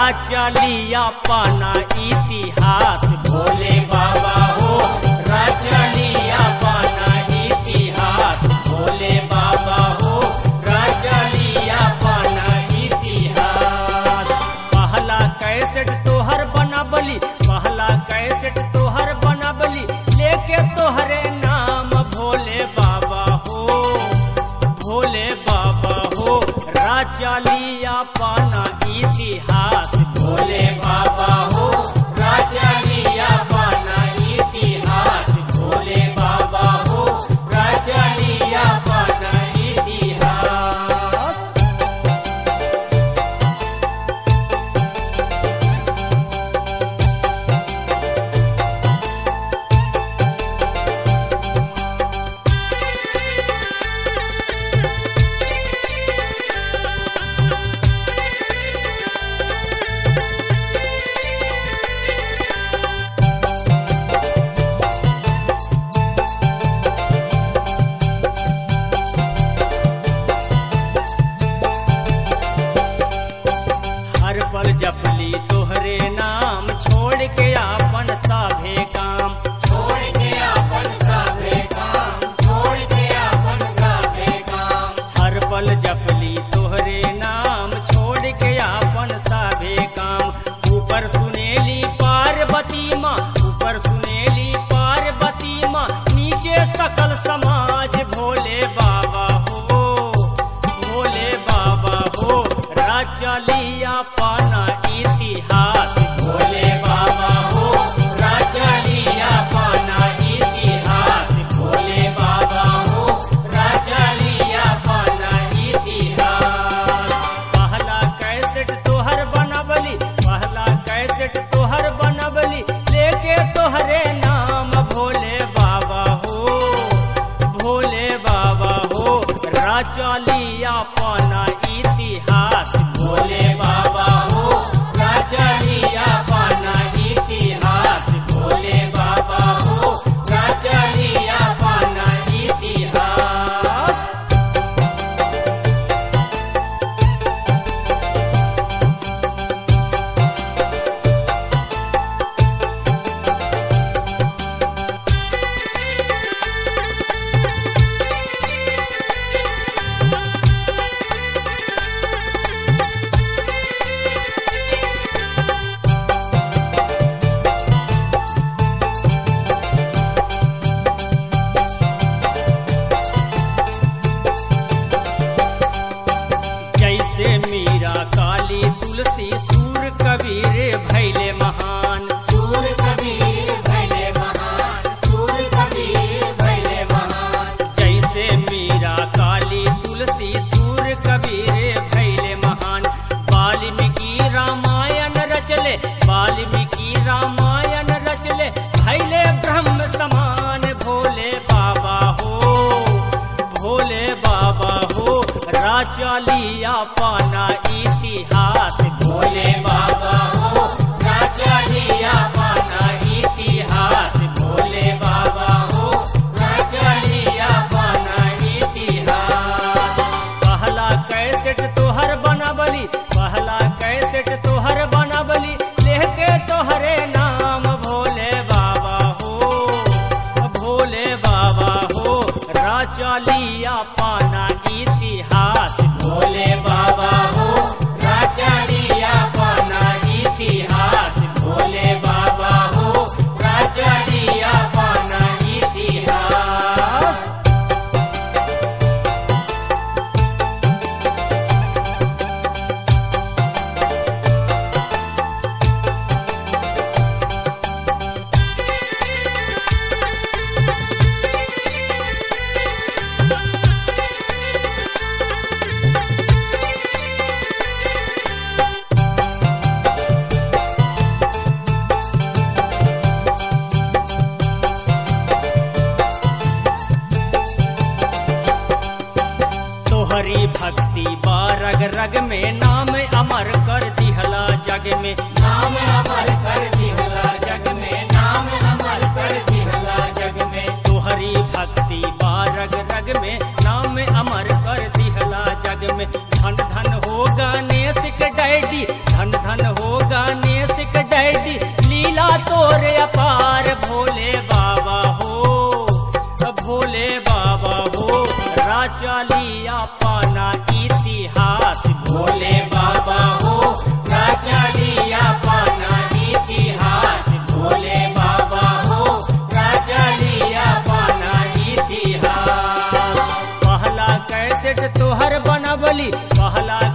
चलिया पाना इतिहास भोले बाबा हो रचलिया पाना इतिहास भोले बाबा हो रचलिया पाना इतिहास पहला कैसेट तोहर बनबली पहला कैसेट तोहर बनबली लेके तोहरे नाम भोले बाबा हो भोले बाबा हो राचलिया पाना इतिहास भोले बाबा हो राचलिया पाना इतिहास भोले बाबा हो राचलिया पाना इतिहास हर पल जपली तोहरे नाम छोड़ के आपन साभे काम छोड़ के अपन साबे काम छोड़ के अपन साबे काम हर पल जपली तोहरे नाम छोड़ के आपन साभे काम ऊपर सुनेली पार्वती माँ ऊपर सुनेली पार्वती माँ नीचे सकल समाज भोले बाबा हो भोले बाबा हो राचलिया पाना इतिहास भोले बाबा हो राचलिया पाना इतिहास भोले बाबा हो राचलिया पाना इतिहास पहला कैसेट तोहर बनबली पहला कैसेट तोहर बनबली लेके तोहरे नाम भोले बाबा हो भोले बाबा हो राचलिया पाना इतिहास भोले बाबा हो राचलिया पाना इतिहास भोले बाबा हो राचलिया पाना इतिहास जैसे मीरा काली तुलसी सूर कबीर भैले महान सूर कबीर भले महान सूर कबीर भले महान जैसे मीरा काली तुलसी सूर कबीर भैले महान वाल्मीकि रामायण रचले वाल्मीकि रामायण रचले भैले ब्रह्म समान भोले बाबा हो भोले बाबा हो राचलिया पाना इतिहास भोले बाबा हो राचलिया पाना इतिहास भोले बाबा हो राचलिया पाना इतिहास पहला कैसेट तोहर बनबली पहला कैसेट तोहर बनबली लेके तोहरे नाम भोले बाबा हो भोले बाबा हो राचलिया पाना इतिहास भोले बाबा हो राचलिया पाना इतिहास भोले बाबा हो राचलिया पाना इतिहास तोहरी भक्ति बारग रग में नाम अमर कर दिहला जग में नाम अमर कर दिहला जग में नाम अमर कर दिहला जग में तोहरी भक्ति बारग रग में नाम अमर कर दिहला जग में धन धन हो गणेश के डैडी धन धन हो अपना इतिहास भोले बाबा हो प्रचलिया पाना इतिहास भोले बाबा हो प्रचलिया पाना इतिहास पहला कैसेट तोहर बनबली पहला